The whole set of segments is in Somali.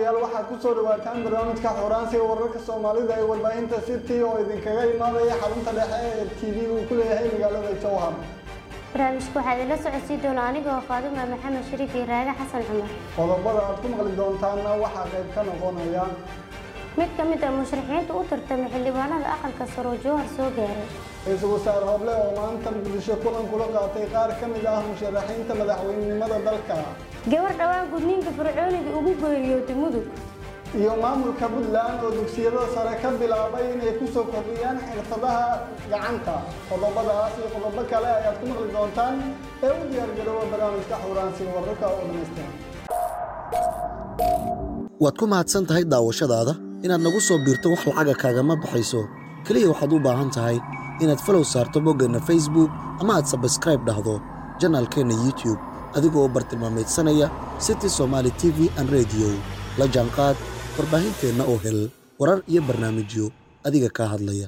daawadayaal waxaad ku soo dhawaataan barnaamijka xoraansiga wararka soomaalida ee warbaahinta city oo idinkaga imaanaya xarunta dhexe ee t v uu ku leeyahay magaalada jowhar barnaamijka waxaa idinla socodsiin doona anigoo faaduma maxamed shariif iyo raaga xasan cumar qodobada aad ku maqli doontaanna waxaa qayb ka noqonaya mid ka mid ah musharaxiinta u tartamay xildhibaanada aqalka saro jowhar soo gaaray ra-iisul wasaare hoble oo maanta muqdisho kulan kula qaatay qaar ka mid ah musharaxiinta madaxweynenimada dalka gabar dhowaan gudniinka fircooniga ugu geeriyootay mudug iyo maamulka puntland oo dugsiyada sare ka bilaabay inay ku soo kordhiyaan xirfadaha gacanta qodobadaas iyo qodobo kale ayaad ku maqli doontaan ee u diyaargarooba barnaamijka xuraansiga wararka oo dhammaystiran waad ku mahadsan tahay daawashadaada inaad nagu soo biirto wax lacaga kaagama baxayso keliya waxaad u baahan tahay inaad falow saarto boggeenna facebook ama aad sabskraib dhahdo janaalkeenna youtube adigoo bartilmaamaydsanaya city somaali t v an rediyo la jaanqaad warbaahinteenna oo hel warar iyo barnaamijyo adiga kaa hadlaya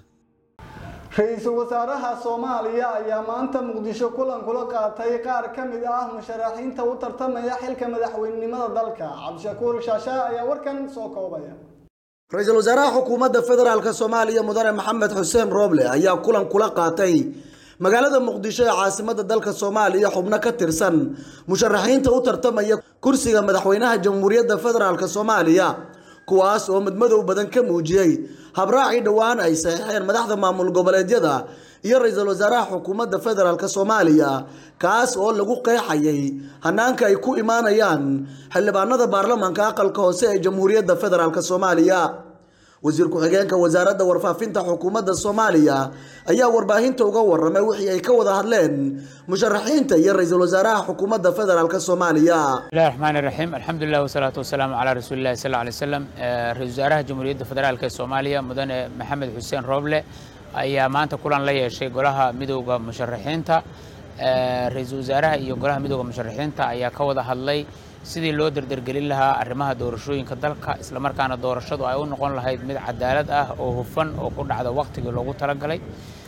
ra-iisul wasaaraha soomaaliya ayaa maanta muqdisho kulan kula qaatay qaar ka mid ah musharaxiinta u tartamaya xilka madaxweynenimada dalka cabdishakuur shaasha ayaa warkan soo koobaya ra-iisul wasaaraha xukuumadda federaalk soomaaliya mudane maxamed xuseen rooble ayaa kulan kula qaatay magaalada muqdisho ee caasimada dalka soomaaliya xubno ka tirsan musharaxiinta u tartamaya kursiga madaxweynaha jamhuuriyadda federaalk soomaaliya kuwaas oo madmadow badan ka muujiyey habraacii dhowaan ay saxiixeen madaxda maamul goboleedyada iyo ra-iisul wasaaraha xukuumadda federaalk soomaaliya kaas oo lagu qeexayay hanaanka ay ku imaanayaan xildhibaanada baarlamaanka aqalka hoose ee jamhuuriyadda federaalk soomaaliya wasiir ku-xigeenka wasaaradda warfaafinta xukuumadda soomaaliya ayaa warbaahinta uga waramay wixii ay ka wada hadleen musharaxiinta iyo ra-iisul wasaaraha xukuumadda federaalk soomaaliya bismillahi raxmaani raxiim alxamdulilah wasalaatu wasalaamu calaa rasuulillahi sal alay slam ra-isul wasaaraha jamhuuriyadda federaalk ee soomaaliya mudane maxamed xuseen rooble ayaa maanta kulan la yeeshay golaha midooda musharaxiinta ra-iisul wasaaraha iyo golaha midooda musharaxiinta ayaa ka wada hadlay sidii loo derdergelin lahaa arrimaha doorashooyinka dalka islamarkaana doorashadu ay u noqon lahayd mid cadaalad ah oo hufan oo ku dhacda wakhtigii loogu talagalay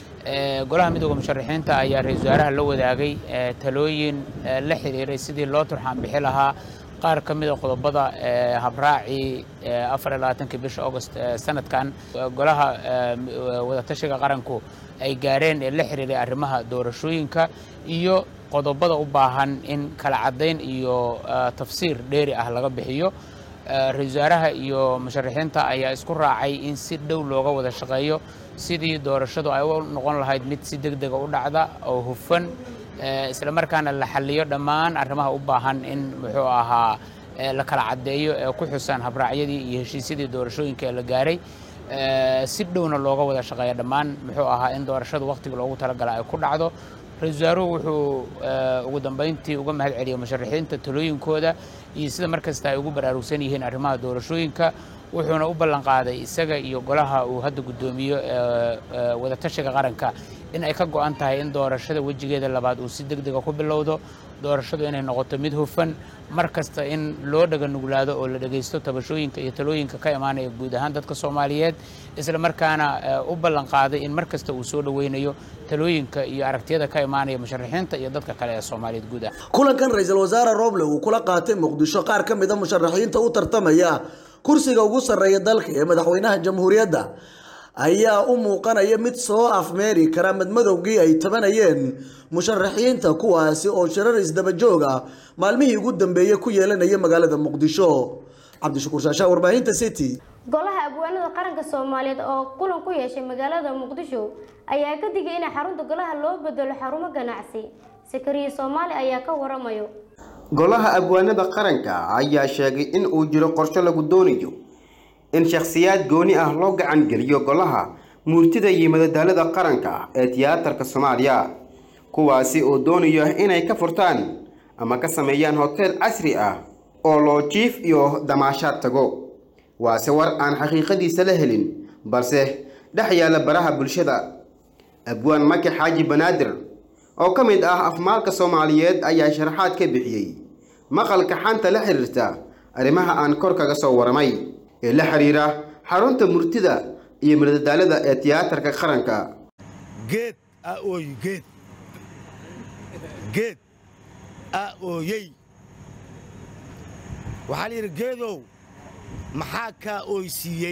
golaha midooda musharaxiinta ayaa ra-isul wasaaraha la wadaagay talooyin la xiriiray sidii loo turxaan bixi lahaa qaar ka mida qodobada habraacii afar iyo labaatankii bisha august sanadkan golaha wadatashiga qaranku ay gaareen ee la xiriiray arrimaha doorashooyinka iyo qodobada u baahan in kala caddayn iyo tafsiir dheeri ah laga bixiyo ra-isul wasaaraha iyo musharaxiinta ayaa isku raacay in si dhow looga wada shaqeeyo sidii doorashadu ay u noqon lahayd mid si deg dega u dhacda oo hufan isla markaana la xaliyo dhammaan arrimaha u baahan in muxuu ahaa la kala caddeeyo ee ku xusan habraacyadii iyo heshiisyadii doorashooyinka ee la gaaray si dhowna looga wada shaqeeya dhammaan muxuu ahaa in doorashadu wakhtiga loogu talagala ay ku dhacdo ra-isul wasaaruhu wuxuu ugu dambeyntii uga mahad celiyey musharaxiinta talooyinkooda iyo sida mar kasta ay ugu baraarugsan yihiin arrimaha doorashooyinka wuxuuna u ballan qaaday isaga iyo golaha uu hadda guddoomiyo wadatashiga qaranka in ay ka go-an tahay in doorashada wejigeeda labaad uu si deg dega ku bilowdo doorashadu inay noqoto mid hufan mar kasta in loo dhaga nuglaado oo la dhegaysto tabashooyinka iyo talooyinka ka imaanaya guud ahaan dadka soomaaliyeed isla markaana u ballan qaaday in mar kasta uu soo dhoweynayo talooyinka iyo aragtiyada ka imaanaya musharaxiinta iyo dadka kale ee soomaaliyeed guud ah kulankan ra-iisul wasaare rooble uu kula qaatay muqdisho qaar ka mid a musharaxiinta u tartamaya kursiga ugu sarreeya dalka ee madaxweynaha jamhuuriyadda ayaa u muuqanaya mid soo afmeeri kara madmadowgii ay tabanayeen musharaxiinta kuwaasi oo shirar isdabajoog ah maalmihii ugu dambeeyey ku yeelanaya magaalada muqdisho cabdishakuur shaashaa warbaahinta city golaha abwaanada qaranka soomaaliyeed oo kulan ku yeeshay magaalada muqdisho ayaa ka digay in xarunta golaha loo bedelo xarumo ganacsi sakariye soomaali ayaa ka waramayo golaha abwaanada qaranka ayaa sheegay in uu jiro qorsho lagu doonayo in shakhsiyaad gooni ah loo gacan geliyo golaha muurtida iyo madadaalada qaranka ee tiyaatarka soomaaliya kuwaasi oo doonaya inay ka furtaan ama ka sameeyaan hoteel casri ah oo loo jiif iyo damaashaad tago waase war aan xaqiiqadiisa la helin balse dhex yaalla baraha bulshada abwaan maki xaaji banaadir oo ka mid ah afmaalka soomaaliyeed ayaa sharaxaad ka bixiyey maqalka xanta la xiriirta arrimaha aan kor kaga soo waramay ee la xiriira xarunta murtida iyo madadaalada ee tiyaatarka qaranka geed a ooyi geed geed a ooyey waxaa la yidhi geedow maxaa kaa oysiiyey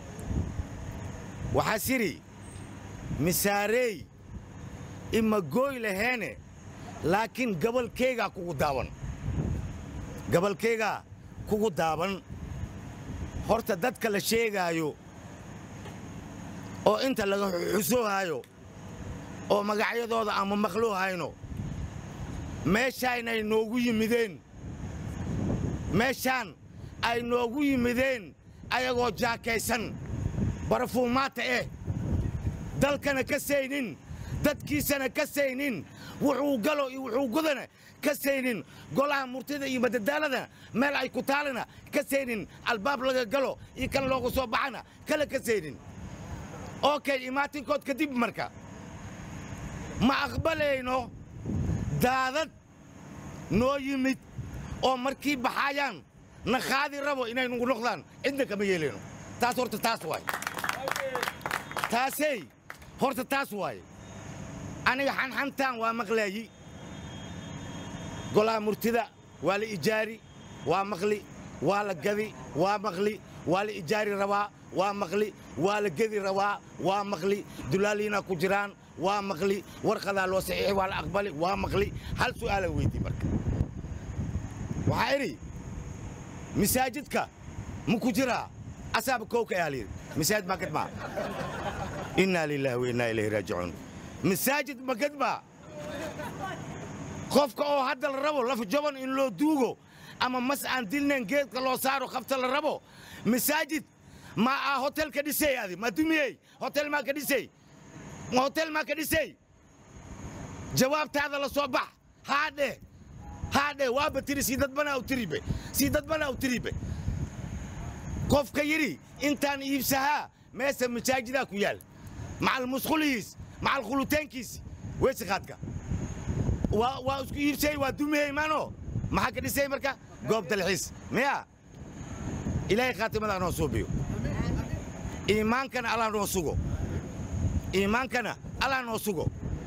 waxaas idhi misaareey ima gooy laheene laakiin gabalkaygaa kugu daaban gabalkaygaa kugu daaban horta dadka la sheegaayo oo inta laga xusoohaayo oo magacyadooda ama maqluuhayno meeshaan ay noogu yimideen meeshaan ay noogu yimideen ayagoo jaakaysan barafuumaata eh dalkana ka saynin dadkiisana ka saynin wuxuu galo iyo wuxuu gudana ka saynin golaha murtida iyo madadaalada meel ay ku taalana ka saynin albaab laga galo iyo kan looga soo baxana kale ka saynin okay imaatinkood kadib marka ma aqbalayno daadad noo yimid oo markii baxaayaan na qaadi rabo inay nugu noqdaan cidna kama yeelayno taas horta taas waay taasey horta taas waaye aniga xanxantaan waa maqlaayi golaha murtida waa la ijaari waa maqli waa la gadi waa maqli waa la ijaari rabaa waa maqli waa la gedi rabaa waa maqli dulaaliina ku jiraan waa maqli warqadaa loo saxiixi waa la aqbali waa maqli hal su'aalan weydii marka waxaa idhi masaajidka ma ku jiraa asaaba kowka ayaa layidhi masaajid ma gadmaa innaa lilaahi wa innaa ilayhi raajicuun masaajid ma gadmaa qofka oo hadda la rabo laf jaban in loo duugo ama mas aan dilnayn geedka loo saaro khafta la rabo masaajid ma aa hotel ka dhisay adi ma dumiyey hotel maa ka dhisay ma hotel maa ka dhisay jawaabtaada la soo bax haadhe haadhe waaba tiri sii dadbana u tiribe sii dadbana u tiribe qofka yidhi intaan iibsahaa meesa masaajidaa ku yaal macal musqulihiis macal khulutaankiisi weysikaadka waa waa isku iibsay waa dumiyey maano maxaa ka dhisay marka goob dalxiis miya ilaahay khaatimada noo suubiyo iimaankana allah noo sugo iimaankana allah noo sugo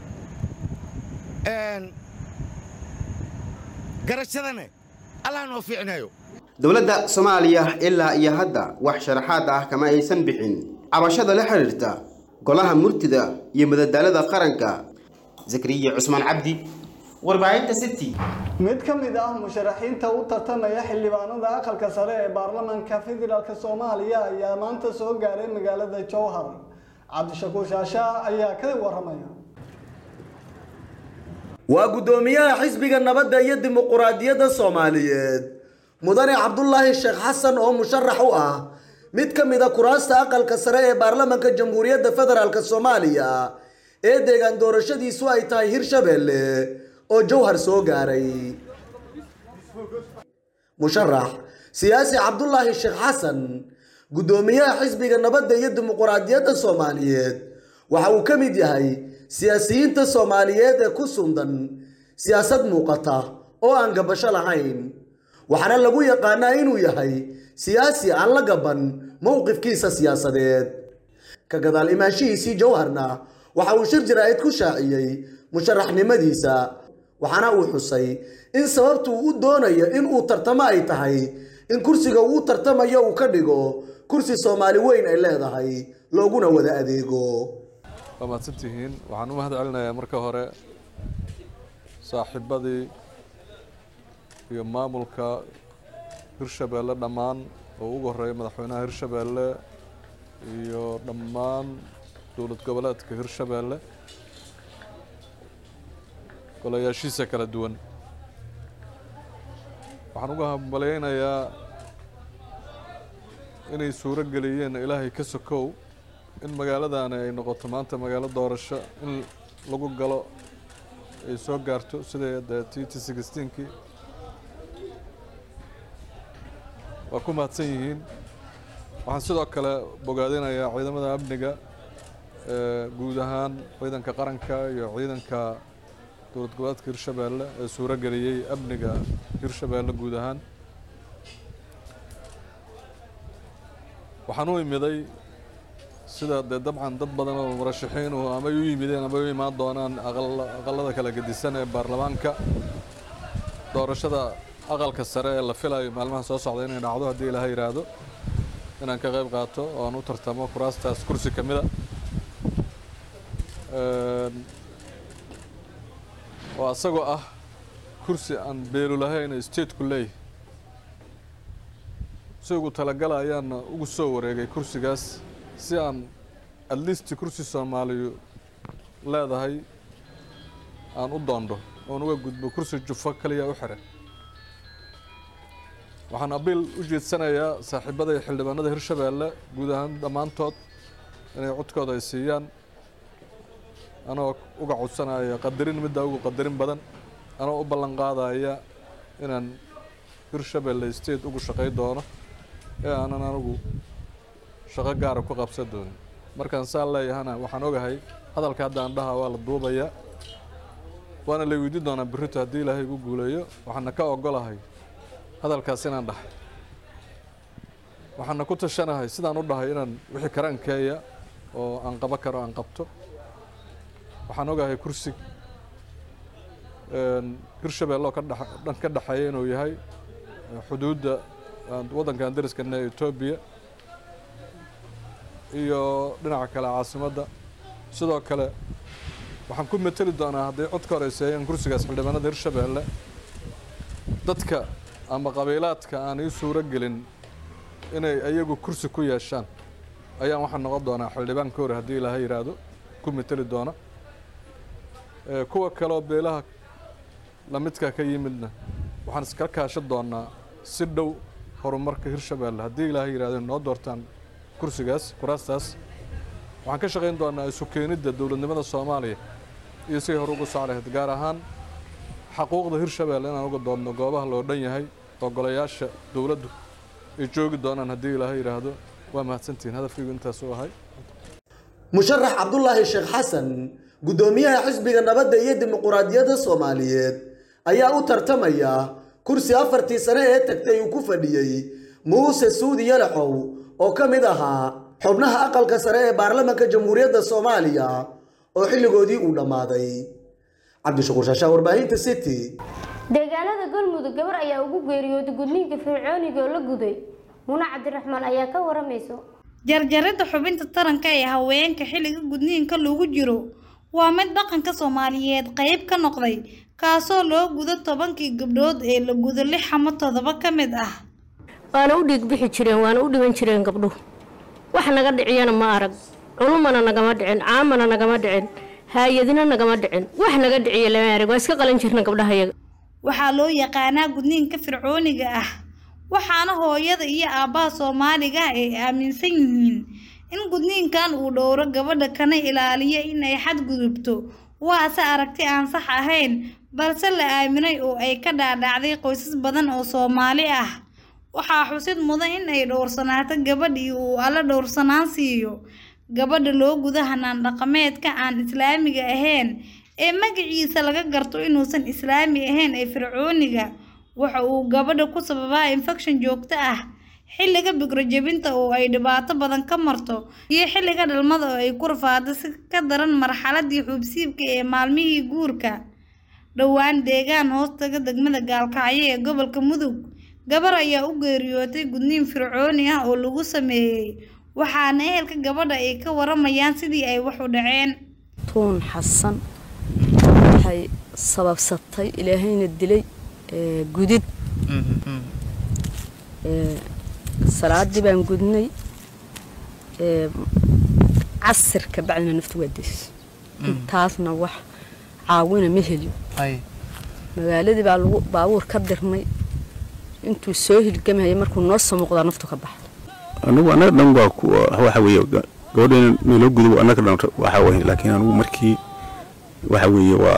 garashadana allah noo fiicnayo dowladda soomaaliya ilaa iyo hadda wax sharaxaad ah kama aysan bixin cabashada la xidhiirta golaha murtida iyo madadaalada qaranka zakariya cusmaan cabdi warbaahinta city mid ka mid ah musharaxiinta u tartamaya xildhibaanada aqalka sare ee baarlamaanka federaalk soomaaliya ayaa maanta soo gaaray magaalada jowhar cabdishakuur shaasha ayaa ka waramaya waa guddoomiyaha xisbiga nabadda iyo dimuquraadiyadda soomaaliyeed mudane cabdulaahi sheekh xasan oo musharax u ah mid ka mid a kuraasta aqalka sare ee baarlamaanka jamhuuriyadda federaalk soomaaliya ee deegaan doorashadiisu ay tahay hirshabeelle oo jowhar soo gaaray musharax siyaasi cabdulaahi sheekh xasan guddoomiyaha xisbiga nabadda iyo dimuquraadiyadda soomaaliyeed waxa uu ka mid yahay siyaasiyiinta soomaaliyeed ee ku sundan siyaasad muuqata oo aan gabasho lahayn waxaana lagu yaqaanaa inuu yahay siyaasi aan la gaban mowqifkiisa siyaasadeed ka gadaal imaanshihiisii jowharna waxa uu shir jaraa'id ku shaaciyey musharaxnimadiisa waxaana uu xusay in sababtu u doonayo in uu tartamo ay tahay in kursiga uu tartamayo uu ka dhigo kursi soomaali weyn ay leedahay looguna wada adeego waa mahadsantihiin waxaan u mahad celinayaa marka hore saaxiibadii iyo maamulka hirshabeelle dhammaan oo ugu horreeya madaxweynaha hirshabeelle iyo dhammaan dowlad goboleedka hirshabeelle golayaashiisa kala duwan waxaan uga hambalyaynayaa inay suuro geliyeen ilaahay ka sokow in magaaladaani ay noqoto maanta magaalo doorasho in lagu galo ay soo gaarto sida dee t t sixteenkii waa ku mahadsan yihiin waxaan sidoo kale bogaadinayaa ciidamada amniga ee guud ahaan ciidanka qaranka iyo ciidanka dowlad goboleedka hirshabeelle ee suuro geliyey amniga hirshabeelle guud ahaan waxaan u imiday sida dee dabcan dad badan oo murashaxiinuhu ama ay u yimideen ama ay u imaan doonaan aqalada kala gedisan ee baarlamaanka doorashada aqalka sare ee la filayo maalmaha soo socda inay dhacdo haddii ilaaha yidhaahdo inaan ka qayb qaato oo aan u tartamo kuraastaas kursi ka mid a oo asagoo ah kursi aan beelu lahayn stateku leeyahy si ugu talagala ayaana ugu soo wareegay kursigaas si aan at least kursi soomaaliyu leedahay aan u doondo oon uga gudbo kursi jufo kaliya u xiran waxaan abiil u jeedsanayaa saaxiibada iyo xildhibaanada hirshabeelle guud ahaan dhammaantood inay codkooda ay siiyaan anoo uga codsanaya qadarin middaa ugu qadarin badan anoo u ballan qaadaya inaan hirshabeelle state ugu shaqay doono ee aanan anigu shaqo gaara ku qabsan doonin markaan saa leeyahana waxaan ogahay hadalka hadda aan dhaha waa la duubayaa waana la weydiin doonaa berrito haddii ilaahay igu guuleeyo waxaana ka ogolahay hadalkaas inaan dhahay waxaana ku tashanahay sidaan u dhahay inaan wixii karaankeeya oo aan qabo karo aan qabto waxaan ogahay kursi hirshabeelle oo ka dhex dhan ka dhexeeya inuu yahay xuduudda waddankan dariskana ee etoobiya iyo dhinaca kale caasimadda sidoo kale waxaan ku mateli doonaa hadday cod ka horeyseeyaan kursigaas xildhibaanada hirshabeelle dadka ama qabiilaadka aan ii suuro gelin inay ayagu kursi ku yeeshaan ayaan waxaan noqon doonaa xildhibaan ka hore haddii ilaaha yidhaahdo ku mateli doona kuwa kaleoo beelaha lamidka ka yimidna waxaan iska kaashan doonaa si dhow horumarka hirshabeelle haddii ilaaha yidhahdo noo doortaan kursigaas kuraastaas waxaan ka shaqayn doonaa isu keenidda dowladnimada soomaaliya iyo siday hore ugu soo lahayd gaar ahaan xaquuqda hirshabeelle inaan uga doodno goobaha loo dhan yahay oo golayaasha dowladdu ay joogi doonaan haddii ilaaha yidhaahdo waa mahadsantihiin hadafkaygu intaas u ahay musharax cabdulaahi sheekh xasan guddoomiyaha xisbiga nabadda iyo dimuquraadiyadda soomaaliyeed ayaa u tartamaya kursi afartii sane ee tagtay uu ku fadhiyey muuse suudi yalaxow oo ka mid ahaa xubnaha aqalka sare ee baarlamaanka jamhuuriyadda soomaaliya oo xilligoodii uu dhammaaday cabdishakuur shaashaa warbaahinta city deegaanada galmudug gabar ayaa ugu geeriyooday gudniinka fircooniga oo la guday muna cabdiraxmaan ayaa ka waramayso jarjaridda xubinta taranka ee haweenka xilliga gudniinka lagu jiro waa mid dhaqanka soomaaliyeed qayb ka noqday kaasoo loo gudo tobankii gabdhood ee la gudo lix ama toddoba ka mid ah waana u dhiig bixi jireen waana u dhiban jireen gabdhuhu wax naga dhiciyana ma arag culumana nagama dhicin caamana nagama dhicin haayadina nagama dhicin wax naga dhiciya lama arag waa iska qalan jirna gabdhahayaga waxaa loo yaqaanaa gudniinka fircooniga ah waxaana hooyada iyo aabbaha soomaaliga ah ay aaminsan yihiin in gudniinkan uu dhowro gabadha kana ilaaliyo in ay xadgudubto waase aragti aan sax ahayn balse la aaminay oo ay ka dhaadhacday qoysas badan oo soomaali ah waxaa xusid mudan in ay dhowrsanaato gabadhii uu alla dhowrsanaan siiyo gabadha loo guda hanaan dhaqameedka aan islaamiga ahayn ee magaciisa laga garto inuusan islaami ahayn ee fircooniga waxa uu gabadha ku sababaa infekshan joogto ah xilliga bigrojebinta oo ay dhibaato badan ka marto iyo xilliga dhalmada oo ay ku rafaado si ka daran marxaladii xuubsiibka ee maalmihii guurka dhowaan deegaan hoostaga degmada gaalkacyo ee gobolka mudug gabar ayaa u geeriyootay gudniin fircooni ah oo lagu sameeyey waxaana ehelka gabadha ay ka waramayaan sidii ay wax u dhaceen tuun xasan waxay sababsatay ilaahayna dilay gudid salaadii baan gudnay casirka bacdina naftu waa deys intaasna wax caawina ma heliyo magaaladii baa lagu baabuur ka dirnay intuu soo hilgamaya markuu noo soo muuqdaa naftu ka baxda anigu annaga dhan waa ku waxa weeye gabadheena naloo gudubo annaga dhan waxa weeye laakiin anigu markii waxa weeye waa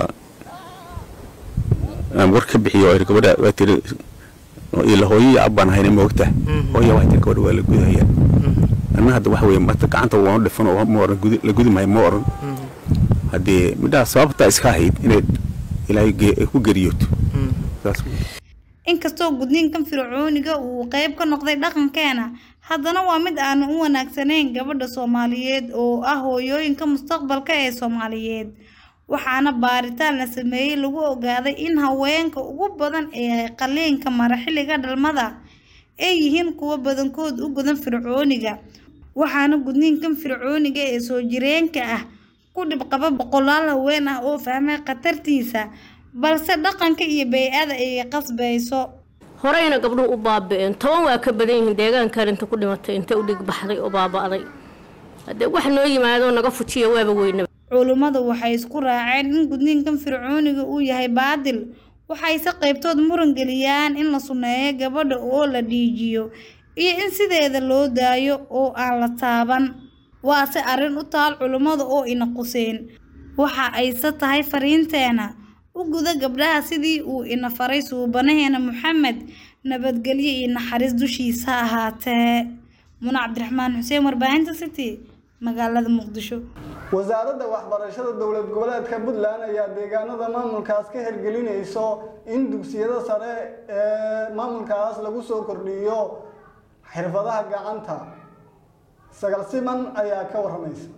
aan war ka bixiyo oo gabadha waa tiri ila hooyo iyo abbaan hayna moogta hooya waxay tiri gabadha waa la gudahaya anna hadda waxa weeye marta gacanta waanu dhifan oo ma oran la gudi maayo ma oran haddee midhaha sababtaa iska ahayd inay ilaahay ku geriyooto saas inkastoo gudniinkan fircooniga uu qayb ka noqday dhaqankeena haddana waa mid aanan u wanaagsanayn gabadha soomaaliyeed oo ah hooyooyinka mustaqbalka ee soomaaliyeed waxaana baaritaan la sameeyey lagu ogaaday in haweenka ugu badan ee qaliinka mara xilliga dhalmada ay yihiin kuwo badankood u gudan fircooniga waxaana gudniinkan fircooniga ee soo jireenka ah ku dhibqaba boqolaal haween ah oo fahmay khatartiisa balse dhaqanka iyo bay-ada ay qasbayso horeyna gabdhuhu u baaba'een toban waa ka badan yihiin deegaankan inta ku dhimatay inta u dhig baxday oo baaba'day haddee wax noo yimaadoo naga fujiya waaba weynaba culummadu waxay isku raaceen in gudniinkan fircooniga uu yahay baadil waxayse qaybtood muran geliyaan in la sunneeyo gabadha oo la dhiijiyo iyo in sideeda loo daayo oo aan la taaban waase arrin u taal culummada oo ina quseen waxa ayse tahay fariinteena u guda gabdhaha sidii uu ina faray suubanaheena maxamed nabadgelyo iyo naxariis dushiisa ahaatee muna cabdiraxmaan xuseen warbaahinta city magaalada muqdisho wasaaradda waxbarashada dowlad goboleedka puntland ayaa deegaanada maamulkaas ka hirgelinayso in dugsiyada sare ee maamulkaas lagu soo kordhiyo xirfadaha gacanta sagal siman ayaa ka waramaysa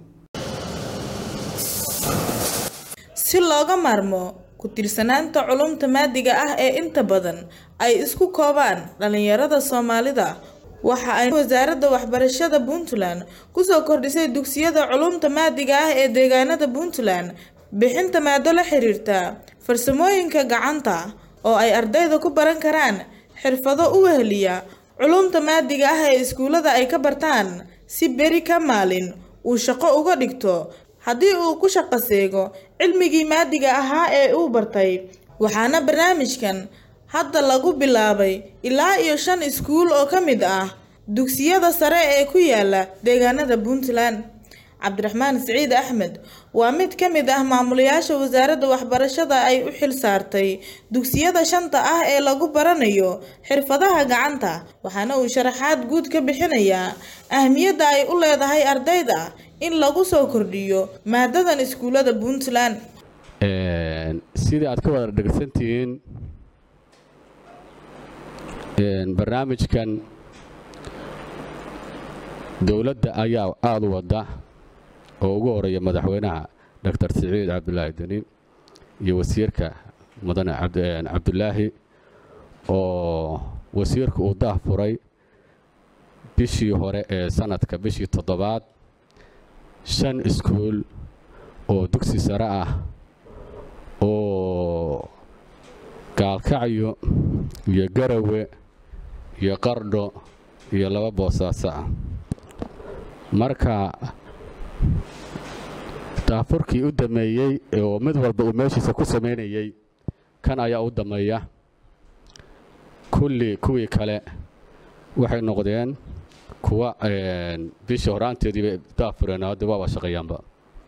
si looga maarmo ku tiirsanaanta culumta maadiga ah ee inta badan ay isku koobaan dhalinyarada soomaalida waxa ay wasaaradda waxbarashada puntland kusoo kordhisay dugsiyada culumta maadiga ah ee deegaanada puntland bixinta maado la xiriirta farsamooyinka gacanta oo ay ardayda ku baran karaan xirfado u weheliya culumta maadiga ah ee iskuullada ay ka bartaan si beri ka maalin uu shaqo uga dhigto haddii uu ku shaqo seego cilmigii maadiga ahaa ee uu bartay waxaana barnaamijkan hadda lagu bilaabay ilaa iyo shan iskuul oo ka mid ah dugsiyada sare ee ku yaala deegaanada puntland cabdiraxmaan siciid axmed waa mid ka mid ah maamulayaasha wasaaradda waxbarashada ay u xil saartay dugsiyada shanta ah ee lagu baranayo xirfadaha gacanta waxaana uu sharaxaad guud ka bixinayaa ahmiyadda ay u leedahay ardayda in lagu soo kordhiyo maadadan iskuullada puntland sidii aad ka wada dhegsantihiin barnaamijkan dowladda ayaa aada u wadda oo ugu horeeya madaxweynaha doctor siciid cabdulaahi deni iyo wasiirka mudane cabdulaahi oo wasiirku uu daah furay bishii hore ee sanadka bishii toddobaad shan iskuul oo dugsi sare ah oo gaalkacyo iyo garawe iyo qardho iyo laba boosaaso ah marka daafurkii u dameeyey oo mid walba uu meeshiisa ku samaynayey kan ayaa u dameeya kulli kuwii kale waxay noqdeen kuwa bishii horaanteediiba daafureen hadda waaba shaqeeyaanba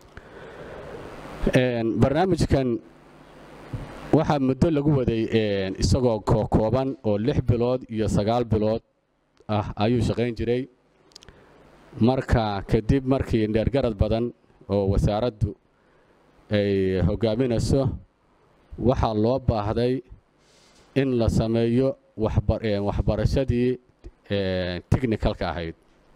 barnaamijkan waxaa muddo lagu waday isagoo kooban oo lix bilood iyo sagaal bilood ah ayuu shaqayn jiray marka kadib markii dheergarad badan oo wasaaraddu ay hogaaminayso waxaa loo baahday in la sameeyo waxbarashadii technicalka ahayd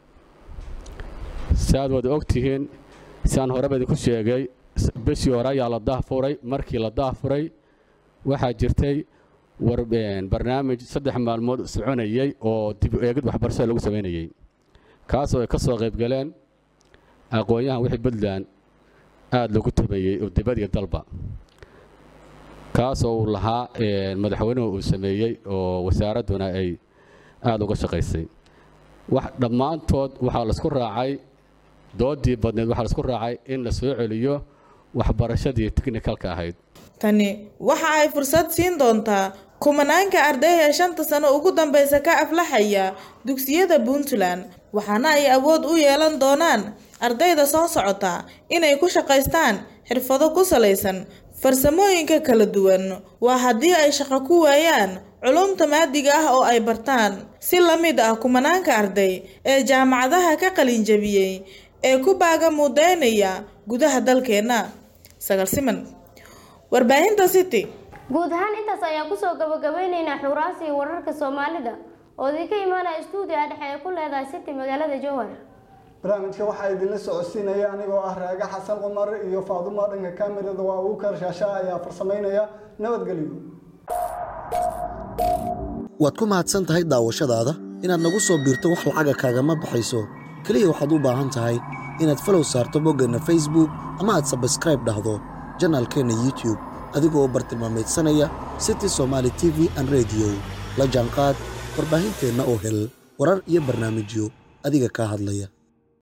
si aad wada ogtihiin siaan horeba idinku sheegay bishii hore ayaa la daahfuray markii la daahfuray waxaa jirtay barnaamij saddex maalmood soconayey oo dib u eegid waxbarashada lagu samaynayey kaasoo ay ka soo qayb galeen aqoon-yahan wixii puntland aada lagu tameeyey oo dibad iyo dalba kaasoo uu lahaa madaxweynuhu uu sameeyey oo wasaaradduna ay aada uga shaqaysay wax dhammaantood waxaa laisku raacay doodii badneed waxaa laisku raacay in la soo celiyo waxbarashadii technicalka ahayd tani waxa ay fursad siin doontaa kumanaanka arday ee shanta sano ugu dambeysa ka aflaxaya dugsiyada puntland waxaana ay awood u yeelan doonaan ardayda soo socota inay ku shaqaystaan xirfado ku salaysan farsamooyinka kala duwan waa haddii ay shaqo ku waayaan culumta maadiga ah oo ay bartaan si la mid ah kumanaanka arday ee jaamacadaha ka qalinjabiyey ee ku baaga mudaynaya gudaha dalkeenna sagal siman warbaahinta city guud ahaan intaas ayaan kusoo gabagabeyneynaa xuraasi wararka soomaalida oo idinka imaanaya stuudiga dhexe ee ku leedahay city magaalada jowhar barnaamijka waxaa idinla socodsiinaya anigoo ah raaga xasan cumar iyo faadumo dhanka kamirada waa uu karshaasha ayaa farsameynaya nabadgelyo waad ku mahadsan tahay daawashadaada inaad nagu soo biirto wax lacaga kaagama baxayso keliya waxaad u baahan tahay inaad falow saarto boggeenna facebook ama aad sabskraib dhahdo janaalkeenna youtube adigoo bartilmaamaydsanaya city somaali t v an rediyo la jaanqaad warbaahinteenna oo hel warar iyo barnaamijyo adiga kaa hadlaya